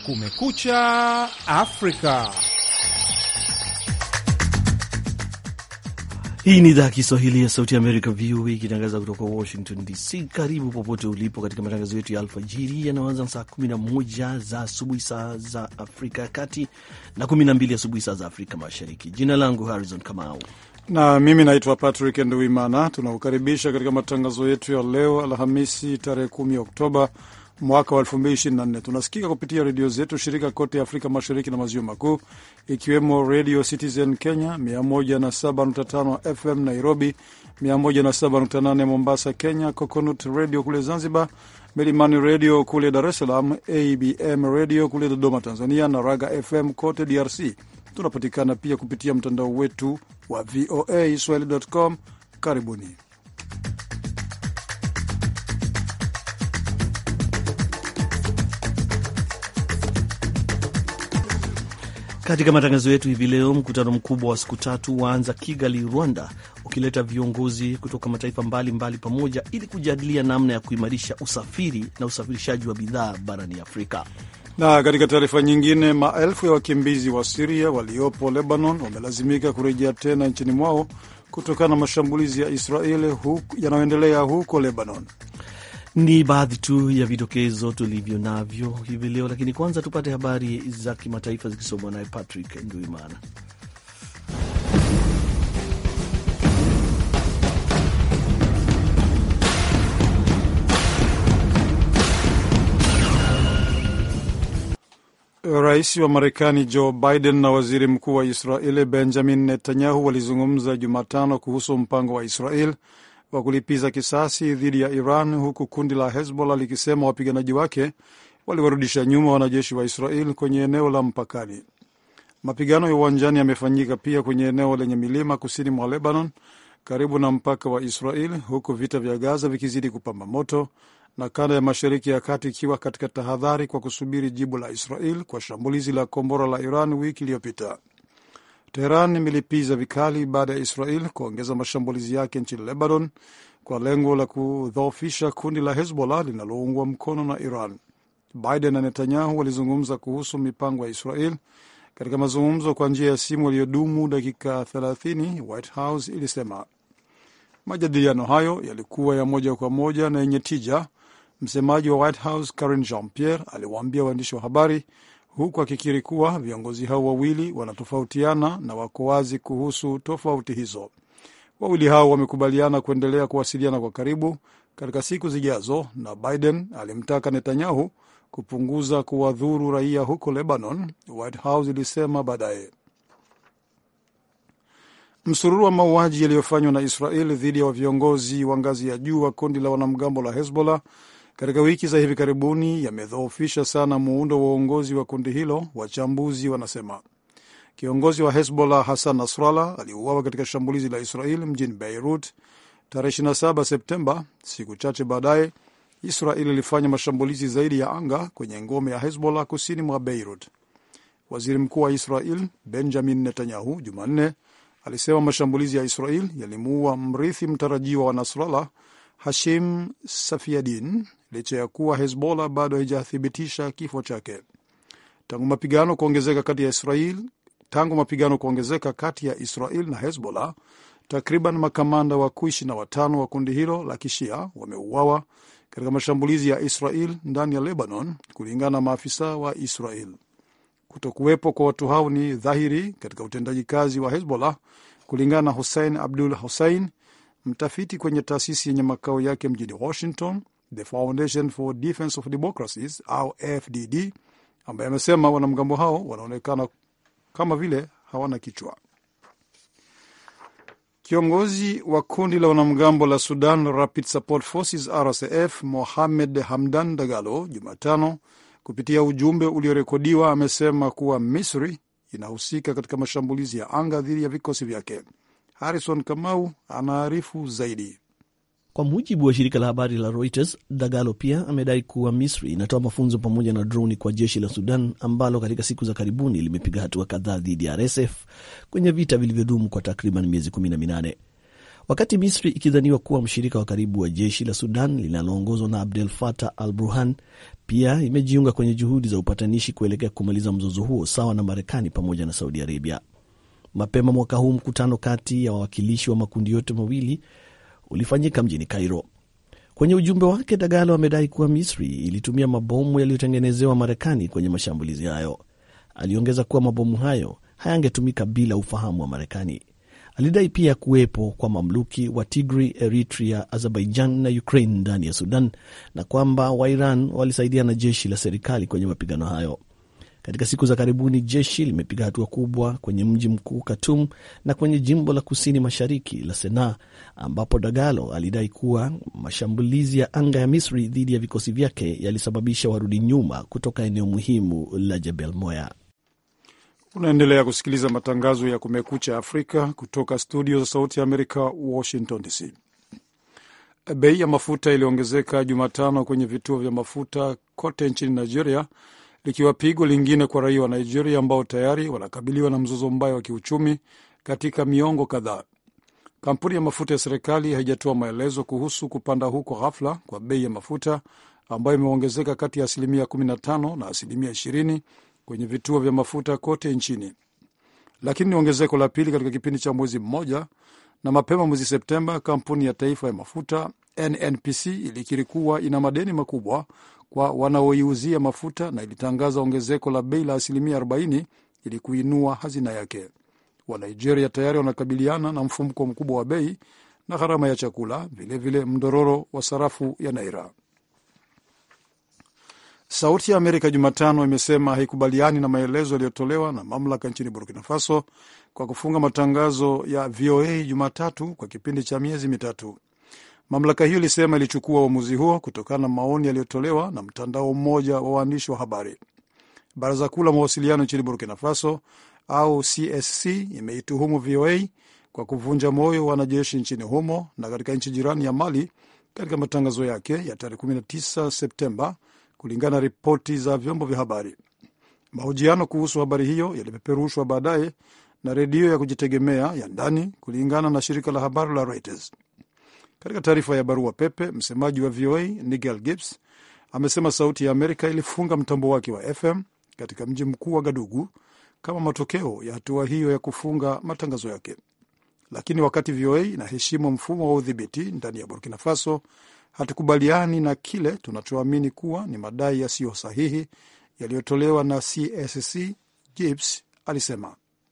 Kumekucha Afrika. Hii ni idhaa ya Kiswahili ya Sauti ya Amerika, VOA, ikitangaza kutoka Washington DC. Karibu popote ulipo katika matangazo yetu ya alfajiri yanayoanza saa 11 za asubuhi saa za Afrika ya Kati na 12 asubuhi saa za Afrika Mashariki. Jina langu Harrison Kamau na mimi naitwa Patrick Nduimana. Tunakukaribisha katika matangazo yetu ya leo Alhamisi, tarehe 10 Oktoba mwaka wa 2024. Tunasikika kupitia redio zetu shirika kote Afrika Mashariki na Maziwa Makuu, ikiwemo Radio Citizen Kenya 107.5 FM Nairobi, 107.8 Mombasa Kenya, Coconut Radio kule Zanzibar, Milimani Radio kule Dar es Salaam, ABM Radio kule Dodoma Tanzania, na Raga FM kote DRC. Tunapatikana pia kupitia mtandao wetu wa VOA Swahili.com. Karibuni. Katika matangazo yetu hivi leo, mkutano mkubwa wa siku tatu waanza Kigali, Rwanda, ukileta viongozi kutoka mataifa mbalimbali mbali pamoja ili kujadilia namna ya kuimarisha usafiri na usafirishaji wa bidhaa barani Afrika. Na katika taarifa nyingine, maelfu ya wakimbizi wa Siria waliopo Lebanon wamelazimika kurejea tena nchini mwao kutokana na mashambulizi ya Israeli yanayoendelea huko Lebanon. Ni baadhi tu ya vidokezo tulivyo navyo hivi leo, lakini kwanza tupate habari za kimataifa zikisomwa naye Patrick Nduimana. Rais wa Marekani Joe Biden na waziri mkuu wa Israeli Benjamin Netanyahu walizungumza Jumatano kuhusu mpango wa Israel wa kulipiza kisasi dhidi ya Iran, huku kundi la Hezbollah likisema wapiganaji wake waliwarudisha nyuma wanajeshi wa Israel kwenye eneo la mpakani. Mapigano ya uwanjani yamefanyika pia kwenye eneo lenye milima kusini mwa Lebanon, karibu na mpaka wa Israel, huku vita vya Gaza vikizidi kupamba moto na kanda ya Mashariki ya Kati ikiwa katika tahadhari kwa kusubiri jibu la Israel kwa shambulizi la kombora la Iran wiki iliyopita. Teheran imelipiza vikali baada ya Israel kuongeza mashambulizi yake nchini Lebanon kwa lengo la kudhoofisha kundi la Hezbollah linaloungwa mkono na Iran. Biden na Netanyahu walizungumza kuhusu mipango ya Israel katika mazungumzo kwa njia ya simu yaliyodumu dakika 30, White House ilisema. Majadiliano hayo yalikuwa ya moja kwa moja na yenye tija, msemaji wa White House Karine Jean Pierre aliwaambia waandishi wa habari huku akikiri kuwa viongozi hao wawili wanatofautiana na wako wazi kuhusu tofauti hizo. Wawili hao wamekubaliana kuendelea kuwasiliana kwa karibu katika siku zijazo, na Biden alimtaka Netanyahu kupunguza kuwadhuru raia huko Lebanon, White House ilisema baadaye. Msururu wa mauaji yaliyofanywa na Israel dhidi ya viongozi wa ngazi ya juu wa kundi la wanamgambo la Hezbollah katika wiki za hivi karibuni yamedhoofisha sana muundo wa uongozi wa kundi hilo, wachambuzi wanasema. Kiongozi wa Hezbollah Hassan Nasrallah aliuawa katika shambulizi la Israel mjini Beirut tarehe 27 Septemba. Siku chache baadaye, Israel ilifanya mashambulizi zaidi ya anga kwenye ngome ya Hezbollah kusini mwa Beirut. Waziri mkuu wa Israel Benjamin Netanyahu Jumanne alisema mashambulizi ya Israel yalimuua mrithi mtarajiwa wa Nasrallah Hashim Safiadin licha ya kuwa Hezbollah bado haijathibitisha kifo chake. Tangu mapigano kuongezeka kati ya Israel tangu mapigano kuongezeka kati ya Israel na Hezbollah, takriban makamanda wakuu ishirini na watano wa kundi hilo la kishia wameuawa katika mashambulizi ya Israel ndani ya Lebanon, kulingana na maafisa wa Israel. Kutokuwepo kwa watu hao ni dhahiri katika utendaji kazi wa Hezbollah, kulingana na Hussein Abdul Hussein, mtafiti kwenye taasisi yenye makao yake mjini Washington, The Foundation for Defense of Democracies au FDD, ambaye amesema wanamgambo hao wanaonekana kama vile hawana kichwa. Kiongozi wa kundi la wanamgambo la Sudan Rapid Support Forces RSF Mohamed Hamdan Dagalo Jumatano kupitia ujumbe uliorekodiwa amesema kuwa Misri inahusika katika mashambulizi ya anga dhidi ya vikosi vyake. Harrison Kamau anaarifu zaidi. Kwa mujibu wa shirika la habari la Reuters, Dagalo pia amedai kuwa Misri inatoa mafunzo pamoja na droni kwa jeshi la Sudan ambalo katika siku za karibuni limepiga hatua kadhaa dhidi ya RSF kwenye vita vilivyodumu kwa takriban miezi kumi na minane. wakati Misri ikidhaniwa kuwa mshirika wa karibu wa jeshi la Sudan linaloongozwa na Abdel Fattah al Burhan, pia imejiunga kwenye juhudi za upatanishi kuelekea kumaliza mzozo huo sawa na Marekani pamoja na Saudi Arabia. Mapema mwaka huu mkutano kati ya wawakilishi wa makundi yote mawili ulifanyika mjini Cairo. Kwenye ujumbe wake, Dagalo amedai kuwa Misri ilitumia mabomu yaliyotengenezewa Marekani kwenye mashambulizi hayo. Aliongeza kuwa mabomu hayo hayangetumika bila ufahamu wa Marekani. Alidai pia kuwepo kwa mamluki wa Tigray, Eritrea, Azerbaijan na Ukraine ndani ya Sudan na kwamba Wairan walisaidia na jeshi la serikali kwenye mapigano hayo. Katika siku za karibuni jeshi limepiga hatua kubwa kwenye mji mkuu Khartoum na kwenye jimbo la kusini mashariki la Senaa, ambapo Dagalo alidai kuwa mashambulizi ya anga ya Misri dhidi ya vikosi vyake yalisababisha warudi nyuma kutoka eneo muhimu la Jebel Moya. Unaendelea kusikiliza matangazo ya Kumekucha Afrika kutoka studio za Sauti ya Amerika, Washington DC. Bei ya mafuta iliongezeka Jumatano kwenye vituo vya mafuta kote nchini Nigeria, likiwa pigo lingine kwa raia wa Nigeria ambao tayari wanakabiliwa na mzozo mbaya wa kiuchumi katika miongo kadhaa. Kampuni ya mafuta ya serikali haijatoa maelezo kuhusu kupanda huko ghafla kwa bei ya mafuta ambayo imeongezeka kati ya asilimia 15 na asilimia 20 kwenye vituo vya mafuta kote nchini, lakini ni ongezeko la pili katika kipindi cha mwezi mmoja. Na mapema mwezi Septemba, kampuni ya taifa ya mafuta NNPC ilikiri kuwa ina madeni makubwa kwa wanaoiuzia mafuta na ilitangaza ongezeko la bei la asilimia 40 ili kuinua hazina yake. Wanigeria tayari wanakabiliana na mfumuko mkubwa wa bei na gharama ya chakula, vilevile mdororo wa sarafu ya naira. Sauti ya Amerika Jumatano imesema haikubaliani na maelezo yaliyotolewa na mamlaka nchini Burkina Faso kwa kufunga matangazo ya VOA Jumatatu kwa kipindi cha miezi mitatu. Mamlaka hiyo ilisema ilichukua uamuzi huo kutokana na maoni yaliyotolewa na mtandao mmoja wa waandishi wa habari. Baraza Kuu la Mawasiliano nchini Burkina Faso au CSC imeituhumu VOA kwa kuvunja moyo wanajeshi nchini humo na katika nchi jirani ya Mali katika matangazo yake ya tarehe 19 Septemba, kulingana na ripoti za vyombo vya habari. Mahojiano kuhusu habari hiyo yalipeperushwa baadaye na redio ya kujitegemea ya ndani, kulingana na shirika la habari la Reuters. Katika taarifa ya barua pepe, msemaji wa VOA Nigel Gibbs amesema Sauti ya Amerika ilifunga mtambo wake wa FM katika mji mkuu wa Gadugu kama matokeo ya hatua hiyo ya kufunga matangazo yake. Lakini wakati VOA inaheshimu mfumo wa udhibiti ndani ya Burkina Faso, hatukubaliani na kile tunachoamini kuwa ni madai yasiyo sahihi yaliyotolewa na CSC, Gibbs alisema.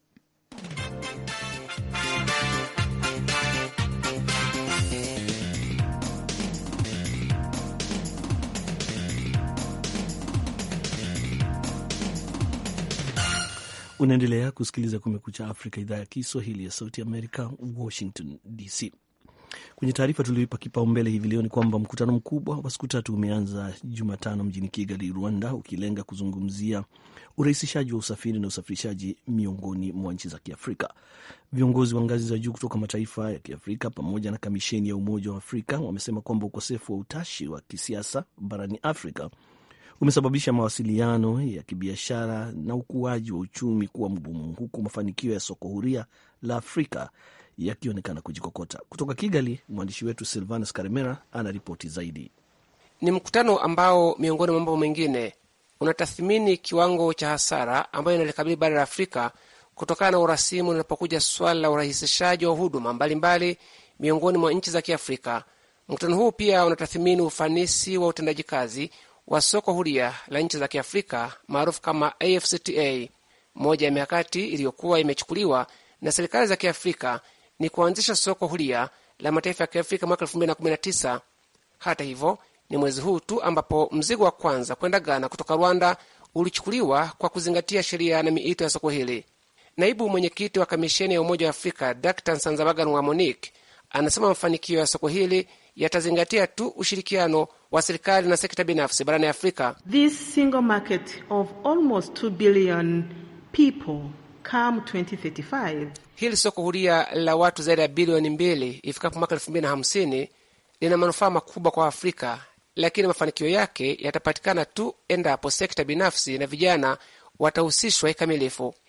Unaendelea kusikiliza Kumekucha Afrika, idhaa ya Kiswahili ya Sauti Amerika, Washington DC. Kwenye taarifa tulioipa kipaumbele hivi leo ni kwamba mkutano mkubwa wa siku tatu umeanza Jumatano mjini Kigali, Rwanda, ukilenga kuzungumzia urahisishaji wa usafiri na usafirishaji miongoni mwa nchi za Kiafrika. Viongozi wa ngazi za juu kutoka mataifa ya Kiafrika pamoja na kamisheni ya Umoja wa Afrika wamesema kwamba ukosefu wa utashi wa kisiasa barani Afrika umesababisha mawasiliano ya kibiashara na ukuaji wa uchumi kuwa mgumu, huku mafanikio ya soko huria la Afrika yakionekana kujikokota. Kutoka Kigali, mwandishi wetu Silvanus Karemera ana ripoti zaidi. Ni mkutano ambao miongoni mwa mambo mengine unatathmini kiwango cha hasara ambayo inalikabili bara la Afrika kutokana na urasimu linapokuja swala la urahisishaji wa huduma mbalimbali miongoni mwa nchi za Kiafrika. Mkutano huu pia unatathmini ufanisi wa utendaji kazi wa soko huria la nchi za Kiafrika maarufu kama AfCFTA. Moja ya mikakati iliyokuwa imechukuliwa na serikali za Kiafrika ni kuanzisha soko huria la mataifa ya Kiafrika mwaka 2019. Hata hivyo, ni mwezi huu tu ambapo mzigo wa kwanza kwenda Ghana kutoka Rwanda ulichukuliwa kwa kuzingatia sheria na miito ya soko hili. Naibu mwenyekiti wa kamisheni ya Umoja wa Afrika Dr Nsanzabagan wa Monique anasema mafanikio ya soko hili yatazingatia tu ushirikiano wa serikali na sekta binafsi barani Afrika. This single market of almost 2 billion people come 2035. Hili soko huria la watu zaidi ya bilioni mbili ifikapo mwaka elfu mbili na hamsini lina manufaa makubwa kwa Afrika, lakini mafanikio yake yatapatikana tu endapo sekta binafsi na vijana watahusishwa kikamilifu.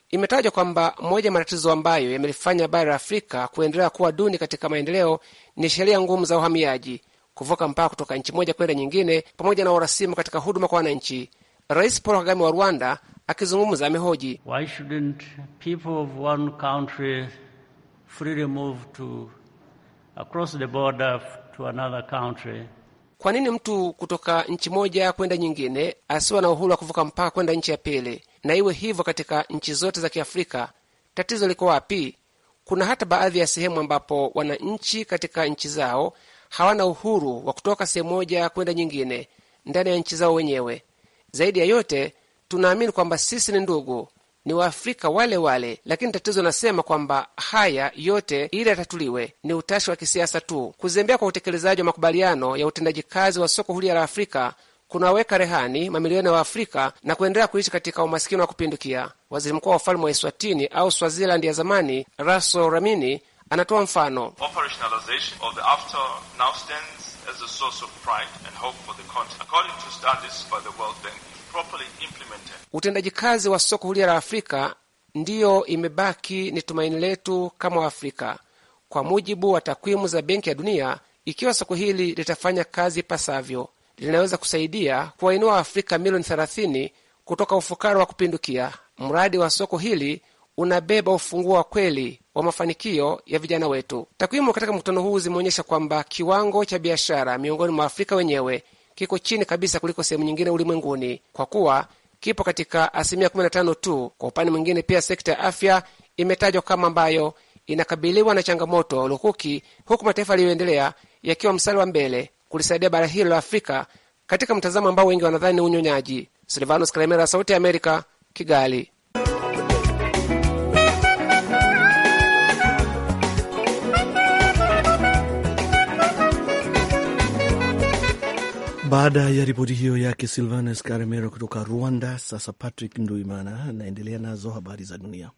Imetajwa kwamba moja ya matatizo ambayo yamelifanya bara la Afrika kuendelea kuwa duni katika maendeleo ni sheria ngumu za uhamiaji, kuvuka mpaka kutoka nchi moja kwenda nyingine, pamoja na urasimu katika huduma kwa wananchi. Rais Paul Kagame wa Rwanda akizungumza amehoji Why shouldn't people of one country freely move to across the border to another country? kwa nini mtu kutoka nchi moja kwenda nyingine asiwe na uhuru wa kuvuka mpaka kwenda nchi ya pili, na iwe hivyo katika nchi zote za Kiafrika? Tatizo liko wapi? Kuna hata baadhi ya sehemu ambapo wananchi katika nchi zao hawana uhuru wa kutoka sehemu moja kwenda nyingine ndani ya nchi zao wenyewe. Zaidi ya yote, tunaamini kwamba sisi ni ndugu, ni Waafrika wale wale, lakini tatizo nasema kwamba haya yote ili yatatuliwe ni utashi wa kisiasa tu. Kuzembea kwa utekelezaji wa makubaliano ya utendaji kazi wa soko huria la Afrika kunaweka rehani mamilioni ya Waafrika na kuendelea kuishi katika umasikini wa kupindukia. Waziri mkuu wa ufalme wa Eswatini au Swaziland ya zamani, Raso Ramini, anatoa mfano. Utendaji kazi wa soko huria la Afrika ndiyo imebaki ni tumaini letu kama Waafrika. Kwa mujibu wa takwimu za Benki ya Dunia, ikiwa soko hili litafanya kazi ipasavyo, linaweza kusaidia kuwainua Waafrika milioni 30 kutoka ufukara wa kupindukia. Mradi wa soko hili unabeba ufunguo wa kweli wa mafanikio ya vijana wetu. Takwimu katika mkutano huu zimeonyesha kwamba kiwango cha biashara miongoni mwa Afrika wenyewe kiko chini kabisa kuliko sehemu nyingine ulimwenguni kwa kuwa kipo katika asilimia 15 tu. Kwa upande mwingine, pia sekta ya afya imetajwa kama ambayo inakabiliwa na changamoto lukuki, huku mataifa yaliyoendelea yakiwa mstari wa mbele kulisaidia bara hilo la Afrika katika mtazamo ambao wengi wanadhani ni unyonyaji. Silvanos Kalemera, Sauti ya Amerika, Kigali. Baada ya ripoti hiyo yake Silvanus Karemero kutoka Rwanda, sasa Patrick Nduimana anaendelea nazo habari za dunia.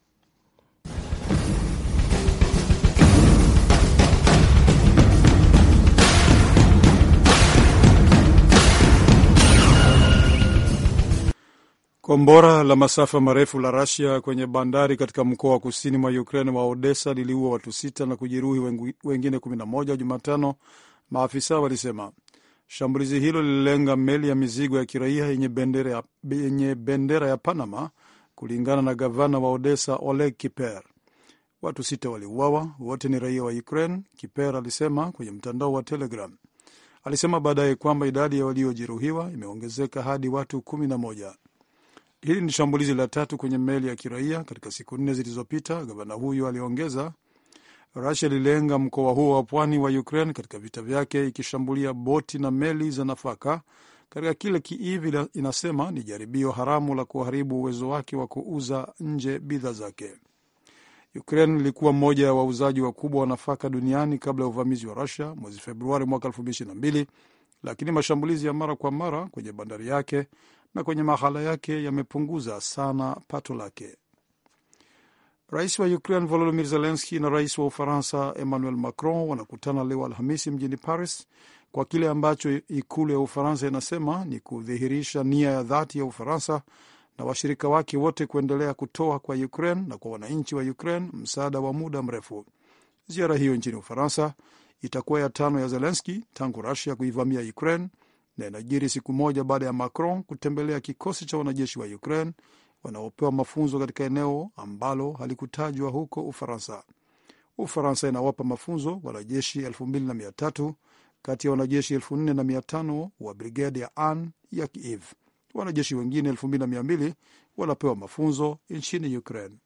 Kombora la masafa marefu la Rasia kwenye bandari katika mkoa wa kusini mwa Ukraine wa Odessa liliua watu sita na kujeruhi wengine 11 Jumatano, maafisa walisema. Shambulizi hilo lililenga meli ya mizigo ya kiraia yenye bendera ya, yenye bendera ya Panama, kulingana na gavana wa Odessa Oleg Kiper. Watu sita waliuawa, wote ni raia wa Ukraine, Kiper alisema kwenye mtandao wa Telegram. Alisema baadaye kwamba idadi ya waliojeruhiwa imeongezeka hadi watu kumi na moja. Hili ni shambulizi la tatu kwenye meli ya kiraia katika siku nne zilizopita, gavana huyo aliongeza. Rusia ililenga mkoa huo wa pwani wa Ukraine katika vita vyake, ikishambulia boti na meli za nafaka katika kile Kiev inasema ni jaribio haramu la kuharibu uwezo wake wa kuuza nje bidhaa zake. Ukraine ilikuwa mmoja ya wauzaji wakubwa wa nafaka duniani kabla ya uvamizi wa Rusia mwezi Februari mwaka 2022 lakini mashambulizi ya mara kwa mara kwenye bandari yake na kwenye mahala yake yamepunguza sana pato lake. Rais wa Ukraine Volodymyr Zelensky na rais wa Ufaransa Emmanuel Macron wanakutana leo Alhamisi mjini Paris kwa kile ambacho ikulu ya Ufaransa inasema ni kudhihirisha nia ya dhati ya Ufaransa na washirika wake wote kuendelea kutoa kwa Ukraine na kwa wananchi wa Ukraine msaada wa muda mrefu. Ziara hiyo nchini Ufaransa itakuwa ya tano ya Zelensky tangu Rusia kuivamia Ukraine na inajiri siku moja baada ya Macron kutembelea kikosi cha wanajeshi wa Ukraine wanaopewa mafunzo katika eneo ambalo halikutajwa huko Ufaransa. Ufaransa inawapa mafunzo wanajeshi 2300 kati ya wanajeshi 4500 wa brigedi ya An ya Kiev. Wanajeshi wengine 2200 wanapewa mafunzo nchini Ukraine.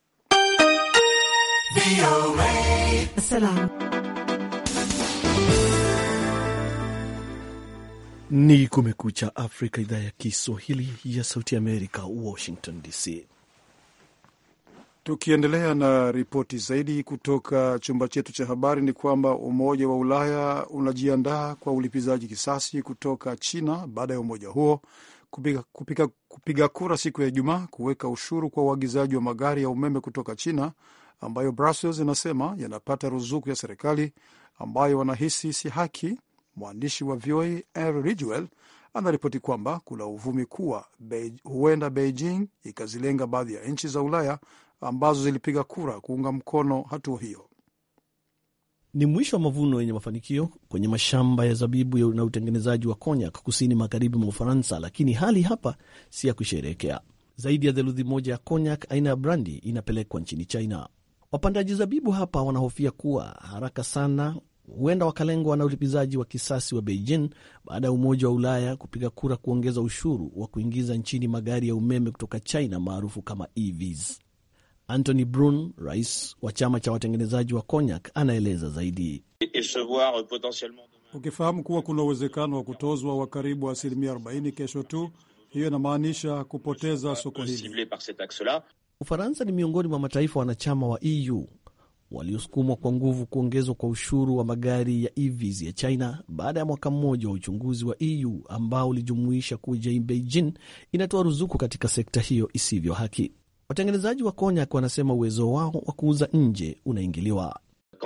Ni Kumekucha Afrika, idhaa ya Kiswahili ya Sauti ya Amerika, Washington DC. Tukiendelea na ripoti zaidi kutoka chumba chetu cha habari ni kwamba Umoja wa Ulaya unajiandaa kwa ulipizaji kisasi kutoka China baada ya umoja huo kupiga, kupiga, kupiga kura siku ya Ijumaa kuweka ushuru kwa uagizaji wa magari ya umeme kutoka China ambayo Brussels inasema yanapata ruzuku ya serikali ambayo wanahisi si haki. Mwandishi wa VOA Henry Ridgwell anaripoti kwamba kuna uvumi kuwa Bei, huenda Beijing ikazilenga baadhi ya nchi za Ulaya ambazo zilipiga kura kuunga mkono hatua hiyo. Ni mwisho wa mavuno yenye mafanikio kwenye mashamba ya zabibu na utengenezaji wa konyak kusini magharibi mwa Ufaransa, lakini hali hapa si ya kusherehekea. Zaidi ya theluthi moja ya konyak aina ya brandi inapelekwa nchini China. Wapandaji zabibu hapa wanahofia kuwa haraka sana huenda wakalengwa na ulipizaji wa kisasi wa Beijing baada ya Umoja wa Ulaya kupiga kura kuongeza ushuru wa kuingiza nchini magari ya umeme kutoka China maarufu kama EVs. Anthony Brun, rais wa chama cha watengenezaji wa konyak, anaeleza zaidi. Ukifahamu kuwa kuna uwezekano wa kutozwa wa karibu asilimia 40 kesho tu, hiyo inamaanisha kupoteza soko hili. Ufaransa ni miongoni mwa mataifa wanachama wa EU waliosukumwa kwa nguvu kuongezwa kwa ushuru wa magari ya EVs ya China baada ya mwaka mmoja wa uchunguzi wa EU ambao ulijumuisha kuja Beijing inatoa ruzuku katika sekta hiyo isivyo haki. Watengenezaji wa konyak wanasema uwezo wao wa kuuza nje unaingiliwa.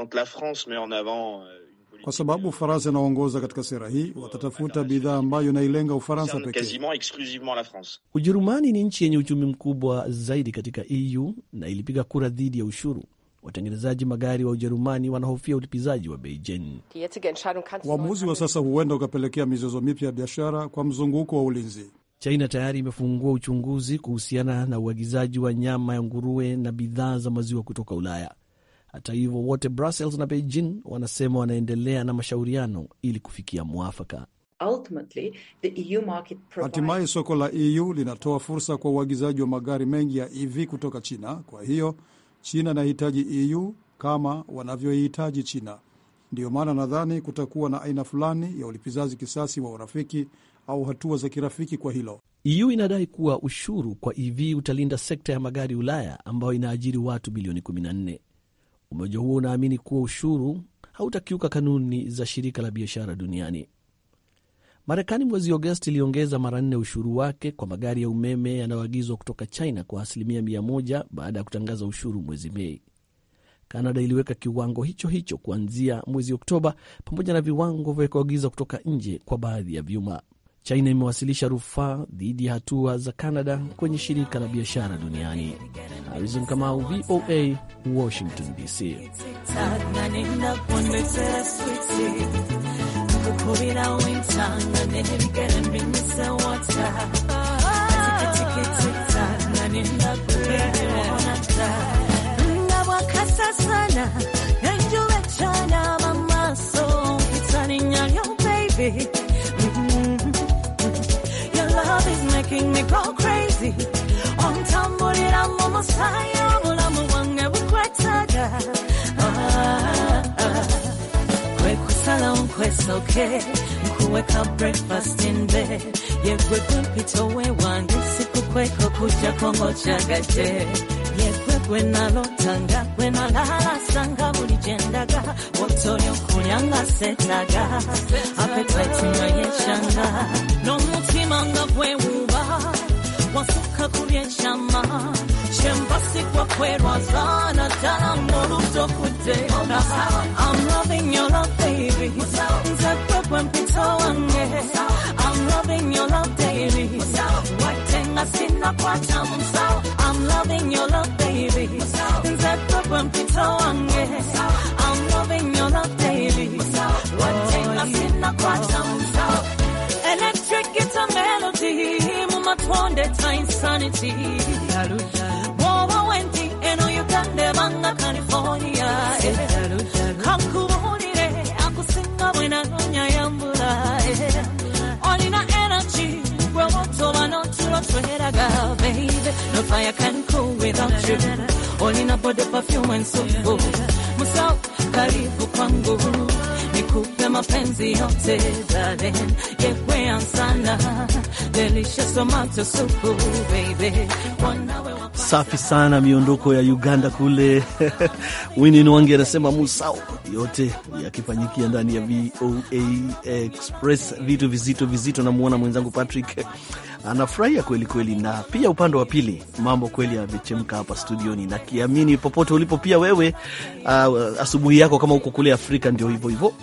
Kwa sababu Ufaransa inaongoza katika sera hii, watatafuta bidhaa ambayo inailenga Ufaransa pekee. Ujerumani ni nchi yenye uchumi mkubwa zaidi katika EU na ilipiga kura dhidi ya ushuru. Watengenezaji magari wa Ujerumani wanahofia ulipizaji wa Beijing. Uamuzi wa sasa huenda ukapelekea mizozo mipya ya biashara kwa mzunguko wa ulinzi. China tayari imefungua uchunguzi kuhusiana na uagizaji wa nyama ya nguruwe na bidhaa za maziwa kutoka Ulaya. Hata hivyo, wote Brussels na Beijing wanasema wanaendelea na mashauriano ili kufikia mwafaka. Hatimaye soko la EU linatoa fursa kwa uagizaji wa magari mengi ya EV kutoka China. Kwa hiyo China inahitaji EU kama wanavyoihitaji China. Ndiyo maana nadhani kutakuwa na aina fulani ya ulipizaji kisasi wa urafiki au hatua za kirafiki kwa hilo. EU inadai kuwa ushuru kwa EV utalinda sekta ya magari Ulaya ambayo inaajiri watu bilioni 14. Umoja huo unaamini kuwa ushuru hautakiuka kanuni za shirika la biashara duniani. Marekani mwezi Agosti iliongeza mara nne ushuru wake kwa magari ya umeme yanayoagizwa kutoka China kwa asilimia mia moja baada ya kutangaza ushuru mwezi Mei. Kanada iliweka kiwango hicho hicho kuanzia mwezi Oktoba, pamoja na viwango vya kuagiza kutoka nje kwa baadhi ya vyuma. China imewasilisha rufaa dhidi ya hatua za Canada kwenye shirika la biashara duniani. Harizon Kamau, VOA, Washington DC. making me go crazy. Ontambulira mu musaayi obulamu bwange bukwetaga. Kwe kusalawo nkwesoke nkuweka breakfast in bed. Yegwe gwempita owewange sikukweka okujjako ng'okyagadde. Yegwe gwe nalotanga gwe nalaalasanga buli gye ndaga. Otolya okulya nga seetaga. Appetite nga yeshanga. N'omutima nga bwewuuba. Wasuka ku byekyama. Kyembasikwa kwerwaza naddala ng'olutokudde. I'm loving your love baby. Nze gwe gwe mpita wange. I'm loving your love baby. Wadde nga sinnakwata mu nsawo. I'm loving your love baby. Nze gwe gwe mpita wange. I'm loving your love baby. Wadde nga sinnakwata mu nsawo. Electric guitar melody mu matonde ta insanity. Woba wendi eno Uganda ebanga California. Kankubulire akusinga bwe nanoonya yambula. Olina energy gwe wotoba n'otulo tweraga baby. No fire can cool without you. Olina body perfume and so Musau karibu kwangu nikupe mapenzi yote darling, yekwea sana delicious tomato soup baby. Wanawe wa Safi sana miondoko ya Uganda kule. Wini Nwangi anasema musao yote yakifanyikia ndani ya VOA Express, vitu vizito vizito. Namwona mwenzangu Patrick anafurahia kweli kweli, na pia upande wa pili mambo kweli yamechemka hapa studioni, na kiamini popote ulipo pia wewe, uh, asubuhi yako kama uko kule Afrika ndio hivyo hivyo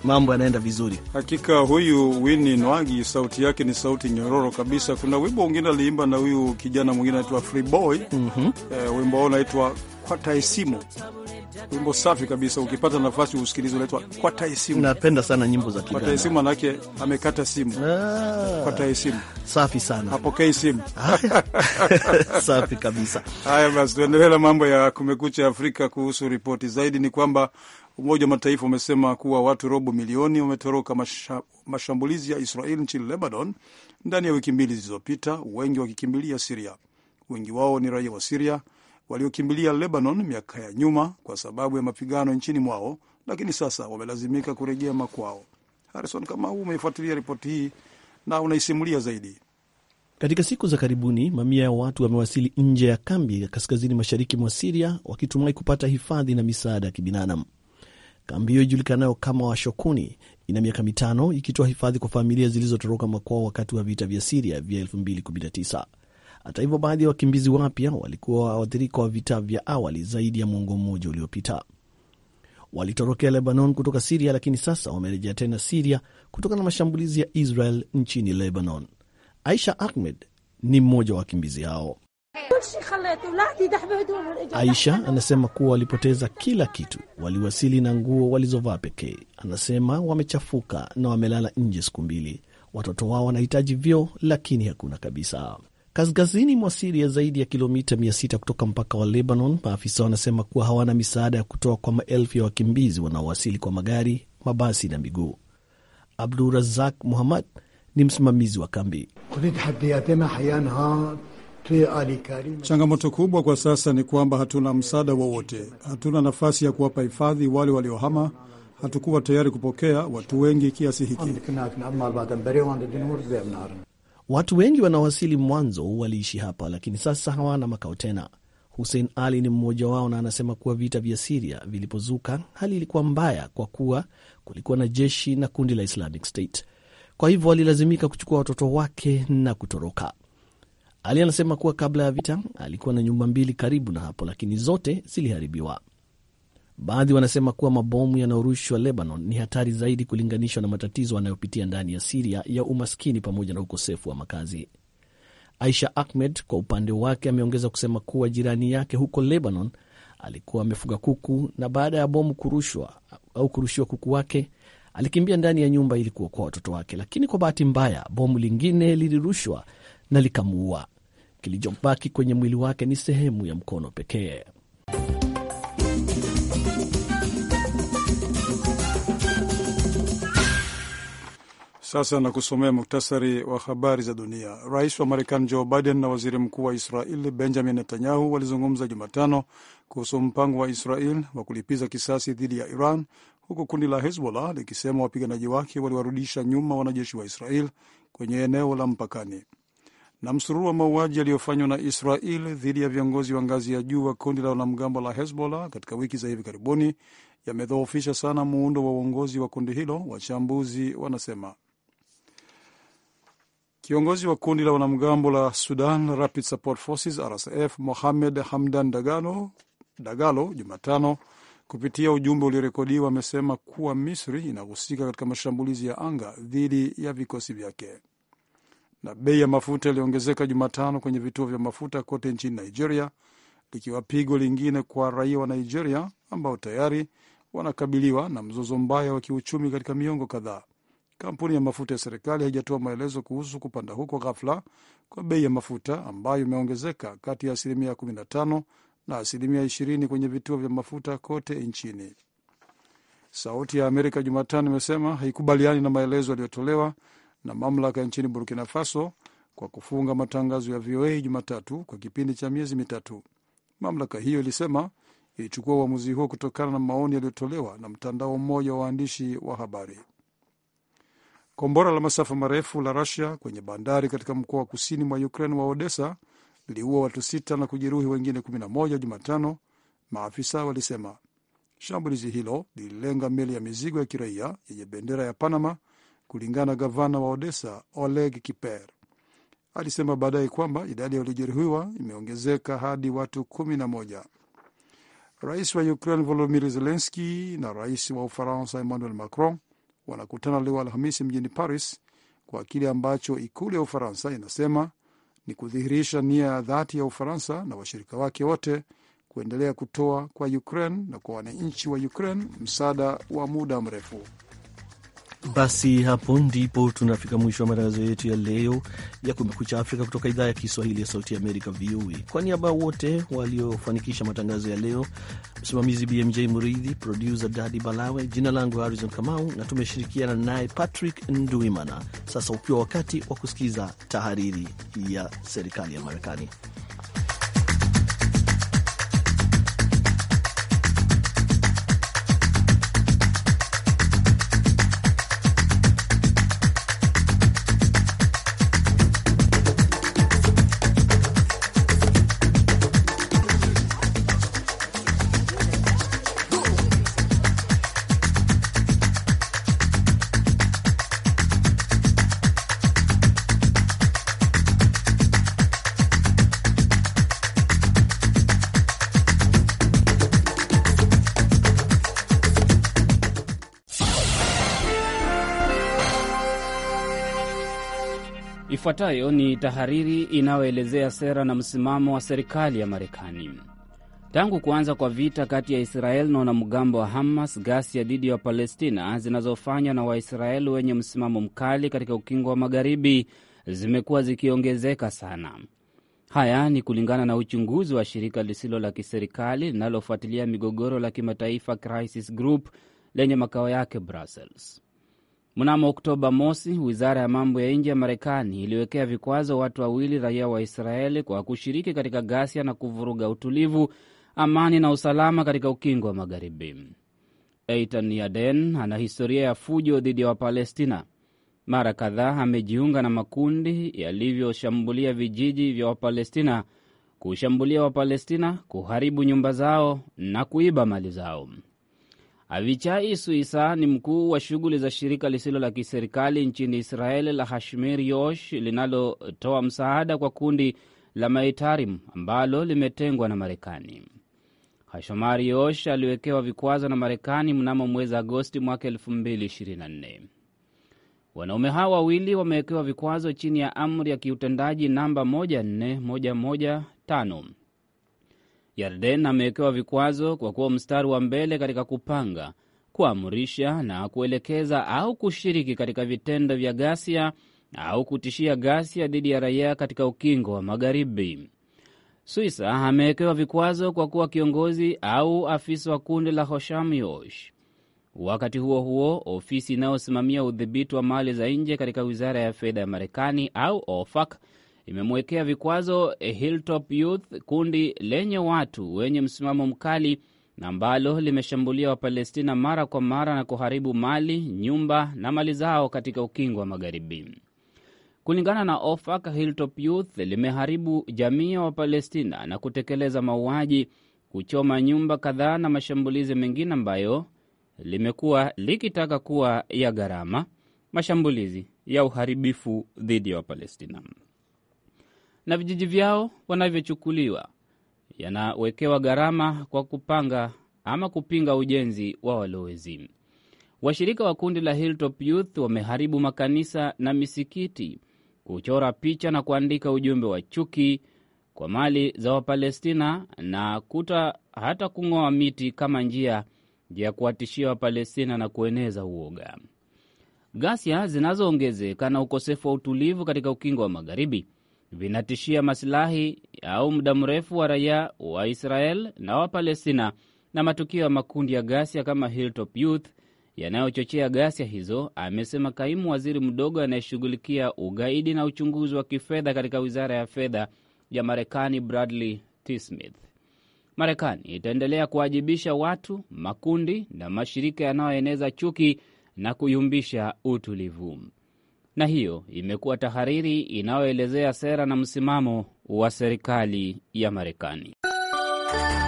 mambo yanaenda vizuri. Hakika huyu Winnie Nwagi sauti yake ni sauti nyororo kabisa. Kuna wimbo mwingine aliimba na huyu kijana mwingine anaitwa Freeboy. mm -hmm. Eh, wimbo wao unaitwa Kwataisimu, wimbo safi kabisa. Ukipata nafasi usikilize, unaitwa Kwataisimu. Napenda sana nyimbo za Kiganda. Kwataisimu manake amekata simu. Ah, Kwataisimu safi sana hapokei simu. safi kabisa. Haya basi, tuendelee na mambo ya Kumekucha Afrika. Kuhusu ripoti zaidi, ni kwamba Umoja wa Mataifa umesema kuwa watu robo milioni wametoroka masha, mashambulizi ya Israel nchini Lebanon ndani ya wiki mbili zilizopita, wengi wakikimbilia Siria. Wengi wao ni raia wa Siria waliokimbilia Lebanon miaka ya nyuma kwa sababu ya mapigano nchini mwao, lakini sasa wamelazimika kurejea makwao. Harrison Kamau umeifuatilia ripoti hii na unaisimulia zaidi. Katika siku za karibuni mamia ya watu wamewasili nje ya kambi ya kaskazini mashariki mwa Siria wakitumai kupata hifadhi na misaada ya kibinadamu. Kambi hiyo ijulikanayo kama Washokuni ina miaka mitano ikitoa hifadhi kwa familia zilizotoroka makwao wakati wa vita vya Siria vya 2019. Hata hivyo, baadhi ya wakimbizi wapya walikuwa waathirika wa vita vya awali zaidi ya mwongo mmoja uliopita. Walitorokea Lebanon kutoka Siria, lakini sasa wamerejea tena Siria kutokana na mashambulizi ya Israel nchini Lebanon. Aisha Ahmed ni mmoja wa wakimbizi hao. Aisha anasema kuwa walipoteza kila kitu, waliwasili na nguo walizovaa pekee. Anasema wamechafuka na wamelala nje siku mbili. Watoto wao wanahitaji vyoo, lakini hakuna kabisa. Kaskazini mwa Siria, zaidi ya kilomita 600 kutoka mpaka wa Lebanon, maafisa wanasema kuwa hawana misaada ya kutoa kwa maelfu ya wakimbizi wanaowasili kwa magari, mabasi na miguu. Abdurazak Muhammad ni msimamizi wa kambi. Changamoto kubwa kwa sasa ni kwamba hatuna msaada wowote, hatuna nafasi ya kuwapa hifadhi wale waliohama. Hatukuwa tayari kupokea watu wengi kiasi hiki. Watu wengi wanaowasili mwanzo waliishi hapa, lakini sasa hawana makao tena. Hussein Ali ni mmoja wao, na anasema kuwa vita vya Siria vilipozuka, hali ilikuwa mbaya kwa kuwa kulikuwa na jeshi na kundi la Islamic State. Kwa hivyo walilazimika kuchukua watoto wake na kutoroka. Ali anasema kuwa kabla ya vita alikuwa na nyumba mbili karibu na hapo, lakini zote ziliharibiwa. Baadhi wanasema kuwa mabomu yanayorushwa Lebanon ni hatari zaidi kulinganishwa na matatizo anayopitia ndani ya Siria ya umaskini pamoja na ukosefu wa makazi. Aisha Ahmed kwa upande wake ameongeza kusema kuwa jirani yake huko Lebanon alikuwa amefuga kuku na baada ya bomu kurushwa au kurushiwa kuku wake alikimbia ndani ya nyumba ili kuokoa watoto wake, lakini kwa bahati mbaya bomu lingine lilirushwa na likamuua. Kilichobaki kwenye mwili wake ni sehemu ya mkono pekee. Sasa na kusomea muktasari wa habari za dunia. Rais wa Marekani Joe Biden na waziri mkuu wa Israel Benjamin Netanyahu walizungumza Jumatano kuhusu mpango wa Israel wa kulipiza kisasi dhidi ya Iran, huku kundi la Hezbollah likisema wapiganaji wake waliwarudisha nyuma wanajeshi wa Israel kwenye eneo la mpakani. Na msururu wa mauaji yaliyofanywa na Israel dhidi ya viongozi wa ngazi ya juu wa kundi la wanamgambo la Hezbollah katika wiki za hivi karibuni yamedhoofisha sana muundo wa uongozi wa kundi hilo, wachambuzi wanasema. Kiongozi wa kundi la wanamgambo la Sudan Rapid Support Forces RSF Mohamed Hamdan Dagalo, Dagalo Jumatano kupitia ujumbe uliorekodiwa amesema kuwa Misri inahusika katika mashambulizi ya anga dhidi ya vikosi vyake. Na bei ya mafuta iliongezeka Jumatano kwenye vituo vya mafuta kote nchini Nigeria, likiwa pigo lingine kwa raia wa Nigeria ambao tayari wanakabiliwa na mzozo mbaya wa kiuchumi katika miongo kadhaa. Kampuni ya mafuta ya serikali haijatoa maelezo kuhusu kupanda huko ghafla kwa bei ya mafuta ambayo imeongezeka kati ya asilimia 15 na asilimia 20 kwenye vituo vya mafuta kote nchini. Sauti ya Amerika Jumatano imesema haikubaliani na maelezo yaliyotolewa na mamlaka nchini Burkina Faso kwa kufunga matangazo ya VOA Jumatatu kwa kipindi cha miezi mitatu. Mamlaka hiyo ilisema ilichukua uamuzi huo kutokana na maoni yaliyotolewa na mtandao mmoja wa waandishi wa habari. Kombora la masafa marefu la Rusia kwenye bandari katika mkoa wa kusini mwa Ukraine wa Odessa liliua watu sita na kujeruhi wengine 11 Jumatano, maafisa walisema. Shambulizi hilo lililenga meli ya mizigo ya kiraia yenye bendera ya Panama, kulingana na gavana wa Odessa Oleg Kiper. Alisema baadaye kwamba idadi ya waliojeruhiwa imeongezeka hadi watu 11. Rais wa Ukraine Volodymyr Zelensky na rais wa Ufaransa Emmanuel Macron wanakutana leo Alhamisi mjini Paris kwa kile ambacho ikulu ya Ufaransa inasema ni kudhihirisha nia ya dhati ya Ufaransa na washirika wake wote kuendelea kutoa kwa Ukraine na kwa wananchi wa Ukraine msaada wa muda mrefu. Basi hapo ndipo tunafika mwisho wa matangazo yetu ya leo ya Kumekucha Afrika kutoka idhaa ya Kiswahili ya Sauti ya Amerika, VOA. Kwa niaba wote waliofanikisha matangazo ya leo, msimamizi BMJ Muridhi, produsa Dadi Balawe, jina langu Harrison Kamau na tumeshirikiana naye Patrick Nduimana. Sasa ukiwa wakati wa kusikiza tahariri ya serikali ya Marekani. Ifuatayo ni tahariri inayoelezea sera na msimamo wa serikali ya Marekani. Tangu kuanza kwa vita kati ya Israel na wanamgambo wa Hamas, ghasia dhidi ya Wapalestina zinazofanywa na Waisraeli wenye msimamo mkali katika ukingo wa Magharibi zimekuwa zikiongezeka sana. Haya ni kulingana na uchunguzi wa shirika lisilo la kiserikali linalofuatilia migogoro la kimataifa Crisis Group lenye makao yake Brussels. Mnamo Oktoba mosi, wizara ya mambo ya nje ya Marekani iliwekea vikwazo watu wawili raia wa Israeli kwa kushiriki katika ghasia na kuvuruga utulivu, amani na usalama katika ukingo wa Magharibi. Eitan Yaden ana historia ya fujo dhidi ya Wapalestina. Mara kadhaa amejiunga na makundi yalivyoshambulia vijiji vya Wapalestina, kushambulia Wapalestina, kuharibu nyumba zao na kuiba mali zao. Avichai Suisa ni mkuu wa shughuli za shirika lisilo la kiserikali nchini Israeli la Hashmir Yosh linalotoa msaada kwa kundi la Maitarim ambalo limetengwa na Marekani. Hashmar Yosh aliwekewa vikwazo na Marekani mnamo mwezi Agosti mwaka 2024. Wanaume hawa wawili wamewekewa vikwazo chini ya amri ya kiutendaji namba 14115. Yarden amewekewa vikwazo kwa kuwa mstari wa mbele katika kupanga, kuamrisha na kuelekeza au kushiriki katika vitendo vya ghasia au kutishia ghasia dhidi ya raia katika ukingo wa Magharibi. Swisa amewekewa vikwazo kwa kuwa kiongozi au afisa wa kundi la Hosham Yosh. Wakati huo huo, ofisi inayosimamia udhibiti wa mali za nje katika wizara ya fedha ya Marekani au OFAC imemwekea vikwazo Hilltop Youth, kundi lenye watu wenye msimamo mkali na ambalo limeshambulia Wapalestina mara kwa mara na kuharibu mali, nyumba na mali zao katika ukingo wa Magharibi. Kulingana na OFAC, Hilltop Youth limeharibu jamii ya Wapalestina na kutekeleza mauaji, kuchoma nyumba kadhaa na mashambulizi mengine ambayo limekuwa likitaka kuwa ya gharama, mashambulizi ya uharibifu dhidi ya Wapalestina na vijiji vyao wanavyochukuliwa yanawekewa gharama kwa kupanga ama kupinga ujenzi wa walowezi. Washirika wa kundi la Hilltop Youth wameharibu makanisa na misikiti, kuchora picha na kuandika ujumbe wa chuki kwa mali za Wapalestina na kuta hata kung'oa miti kama njia ya kuwatishia Wapalestina na kueneza uoga. Ghasia zinazoongezeka na ukosefu wa utulivu katika ukingo wa Magharibi vinatishia masilahi au muda mrefu wa raia wa Israel na Wapalestina, na matukio ya makundi ya ghasia kama Hilltop Youth yanayochochea ghasia hizo, amesema kaimu waziri mdogo anayeshughulikia ugaidi na uchunguzi wa kifedha katika wizara ya fedha ya Marekani, Bradley T. Smith. Marekani itaendelea kuwajibisha watu, makundi na mashirika yanayoeneza chuki na kuyumbisha utulivu. Na hiyo imekuwa tahariri inayoelezea sera na msimamo wa serikali ya Marekani.